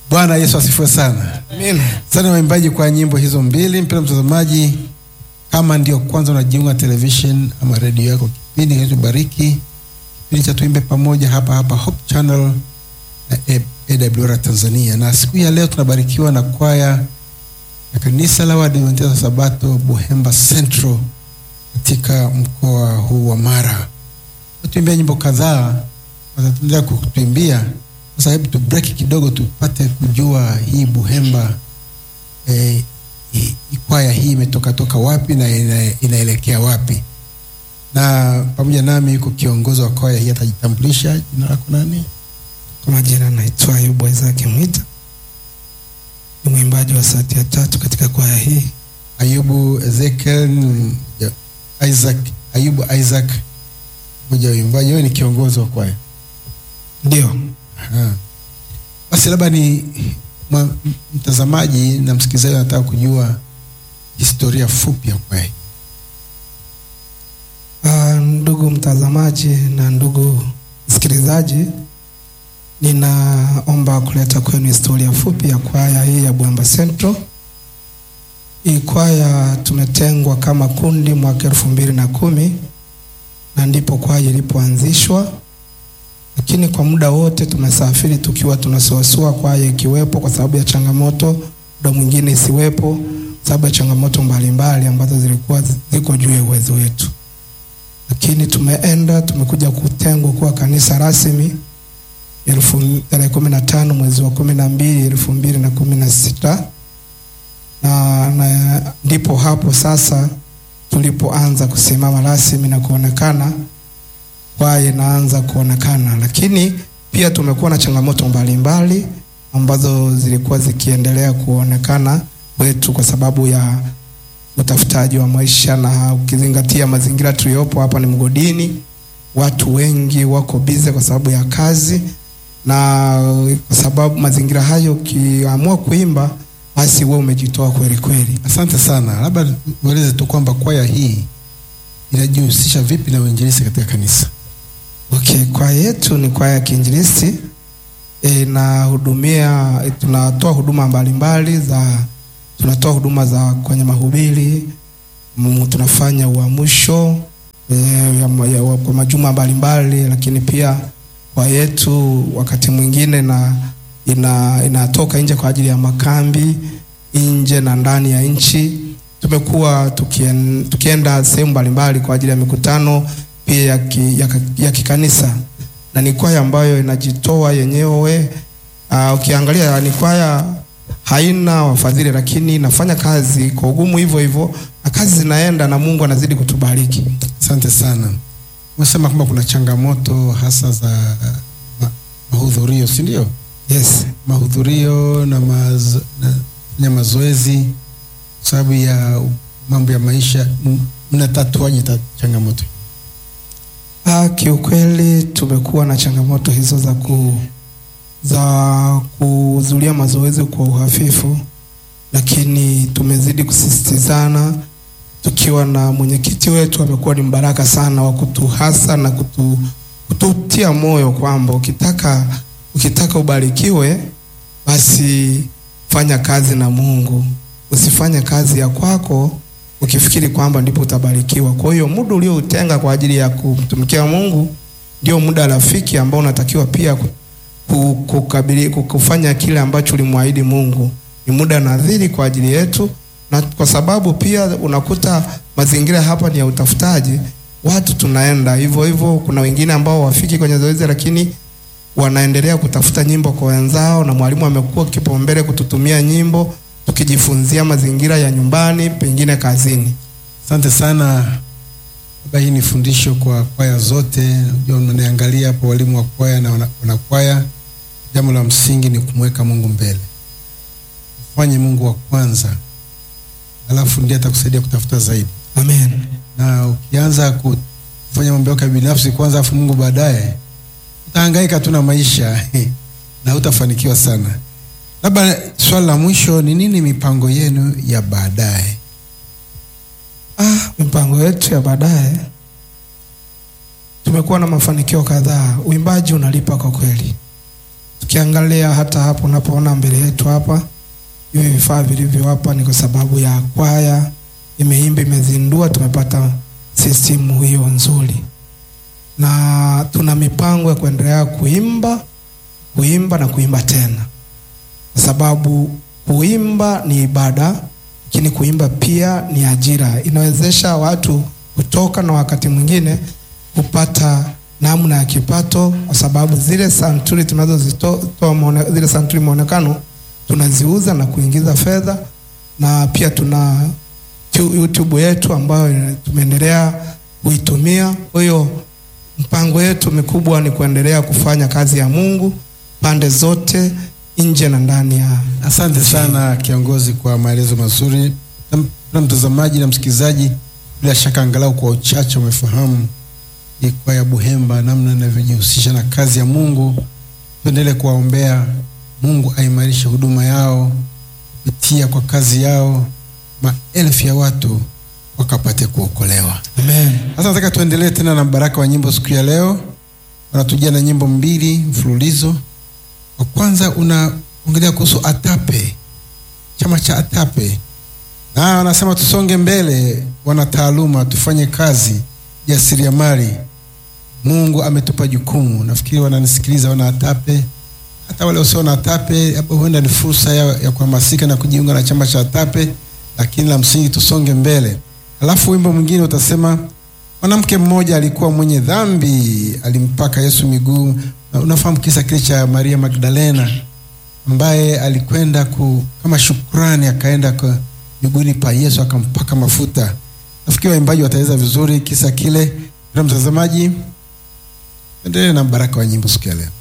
Bwana Yesu asifiwe sana. Amen. Sana waimbaji kwa nyimbo hizo mbili. Mpendwa mtazamaji, kama ndio kwanza unajiunga television ama redio yako, kipindi kinachobariki kipindi cha tuimbe pamoja hapa hapa Hope Channel na AWR Tanzania, na siku ya leo tunabarikiwa na kwaya ya kanisa la Waadventista wa Sabato Buhemba Central katika mkoa huu wa Mara. Tuimbia nyimbo kadhaa, wataendelea kutuimbia. Sasa hebu tu break kidogo, tupate kujua hii Buhemba eh, hii- kwaya hii imetoka toka wapi na ina, inaelekea wapi. Na pamoja nami yuko kiongozi wa kwaya hii, atajitambulisha. Jina lako nani? Kwa majina naitwa Ayubu Isaac Mwita, ni mwimbaji wa sauti ya tatu katika kwaya hii. Ayubu Ezekiel ja- Isaac, Ayubu Isaac, mmoja wa waimbaji. Wewe ni kiongozi wa kwaya. Ndio, Aha. Basi labda ni mwa- m- mtazamaji na msikilizaji anataka kujua historia fupi ya kwaya hii. Ah, ndugu mtazamaji na ndugu msikilizaji, ninaomba kuleta kwenu historia fupi ya kwaya hii ya Buhemba Central. Hii kwaya tumetengwa kama kundi mwaka elfu mbili na kumi na ndipo kwaya ilipoanzishwa, lakini kwa muda wote tumesafiri tukiwa tunasuasua, kwaya ikiwepo kwa sababu ya changamoto, muda mwingine isiwepo kwa sababu ya changamoto mbalimbali ambazo zilikuwa ziko juu ya uwezo wetu lakini tumeenda tumekuja kutengwa kuwa kanisa rasmi elfu tarehe kumi na tano mwezi wa kumi na mbili elfu mbili na kumi na sita na, na ndipo hapo sasa tulipoanza kusimama rasmi na kuonekana kwaya inaanza kuonekana, lakini pia tumekuwa na changamoto mbalimbali ambazo zilikuwa zikiendelea kuonekana wetu kwa sababu ya utafutaji wa maisha na ukizingatia mazingira tuliyopo hapa ni mgodini, watu wengi wako bize kwa sababu ya kazi, na kwa sababu mazingira hayo, ukiamua kuimba basi wewe umejitoa kweli kweli. Asante sana, labda ueleze tu kwamba kwaya hii inajihusisha vipi na uinjilisti katika kanisa. Okay, kwaya yetu ni kwaya ya kiinjilisti e, inahudumia e, tunatoa huduma mbalimbali za tunatoa huduma za kwenye mahubiri mm, tunafanya uamsho e, ya, ma- ya, kwa majuma mbalimbali, lakini pia kwaya yetu wakati mwingine na ina, inatoka nje kwa ajili ya makambi nje na ndani ya nchi. Tumekuwa tukien, tukienda sehemu mbalimbali kwa ajili ya mikutano pia ya, ki, ya, ya kikanisa na ni kwaya ambayo inajitoa yenyewe. Uh, ukiangalia ni kwaya haina wafadhili, lakini inafanya kazi kwa ugumu hivyo hivyo, na kazi zinaenda na Mungu anazidi kutubariki. Asante sana. Umesema kwamba kuna changamoto hasa za ma, mahudhurio, si ndio? Yes. Mahudhurio na, mazo, na, na mazoezi kwa sababu ya mambo ya maisha, m- mnatatuaje ta- changamoto? Ah, kiukweli tumekuwa na changamoto hizo za ku za kuhudhuria mazoezi kwa uhafifu, lakini tumezidi kusisitizana tukiwa na mwenyekiti wetu amekuwa ni mbaraka sana wa kutuhasa na kutu, kututia moyo kwamba ukitaka ukitaka ubarikiwe basi fanya kazi na Mungu, usifanye kazi ya kwako ukifikiri kwamba ndipo utabarikiwa. Kwa hiyo muda ulioutenga kwa ajili ya kumtumikia Mungu ndio muda rafiki ambao unatakiwa pia ku- ku- kukabili, ku- kufanya kile ambacho ulimwahidi Mungu. Ni muda nadhiri kwa ajili yetu, na kwa sababu pia unakuta mazingira hapa ni ya utafutaji, watu tunaenda hivyo hivyo. Kuna wengine ambao wafiki kwenye zoezi, lakini wanaendelea kutafuta nyimbo kwa wenzao, na mwalimu amekuwa kipaumbele kututumia nyimbo tukijifunzia mazingira ya nyumbani, pengine kazini. Asante sana. Labda hii ni fundisho kwa kwaya zote. Unajua, mnaniangalia hapo, walimu wa kwaya na wana- wanakwaya. Jambo la msingi ni kumweka Mungu mbele, mfanye Mungu wa kwanza, alafu ndiye atakusaidia kutafuta zaidi. Amen. Na ukianza kufanya mambo yako ya binafsi kwanza, afu Mungu baadaye, utahangaika tu na maisha na hutafanikiwa sana. Labda swali la mwisho ni nini mipango yenu ya baadaye? Ah, mipango yetu ya baadaye tumekuwa na mafanikio kadhaa. Uimbaji unalipa kwa kweli, Tukiangalia hata hapo unapoona mbele yetu hapa, hivi vifaa vilivyo hapa ni kwa sababu ya kwaya imeimba, imezindua, tumepata sistimu hiyo nzuri, na tuna mipango ya kuendelea kuimba, kuimba na kuimba tena, kwa sababu kuimba ni ibada, lakini kuimba pia ni ajira, inawezesha watu kutoka na wakati mwingine kupata namna ya kipato, kwa sababu zile santuri tunazozitoa muone- zile santuri maonekano tunaziuza na kuingiza fedha, na pia tuna tu- YouTube yetu ambayo tumeendelea kuitumia. Kwa hiyo mpango yetu mikubwa ni kuendelea kufanya kazi ya Mungu pande zote, nje na ndani ya Asante sana kiongozi kwa maelezo mazuri. Na na mtazamaji na msikilizaji, bila shaka angalau kwa uchache umefahamu hii kwaya Buhemba namna inavyojihusisha na kazi ya Mungu. Tuendelee kuwaombea Mungu aimarishe huduma yao kupitia kwa kazi yao, maelfu ya watu wakapate kuokolewa. Amen. Sasa nataka tuendelee tena na baraka wa nyimbo siku ya leo. Wanatujia na nyimbo mbili mfululizo. Wa kwanza unaongelea kuhusu ATAPE, chama cha ATAPE, na wanasema tusonge mbele, wana taaluma, tufanye kazi jasiriamali. Mungu ametupa jukumu. Nafikiri wananisikiliza wana ATAPE, hata wale wasio na ATAPE, hapo huenda ni fursa ya, ya kuhamasika na kujiunga na chama cha ATAPE, lakini la msingi tusonge mbele. Alafu wimbo mwingine utasema mwanamke mmoja alikuwa mwenye dhambi, alimpaka Yesu miguu. Na unafahamu kisa kile cha Maria Magdalena ambaye alikwenda ku, kama shukrani, akaenda kwa miguuni pa Yesu akampaka mafuta. Nafikiri waimbaji wataweza vizuri kisa kile. Na mtazamaji, endelee na baraka wa nyimbo siku ya leo.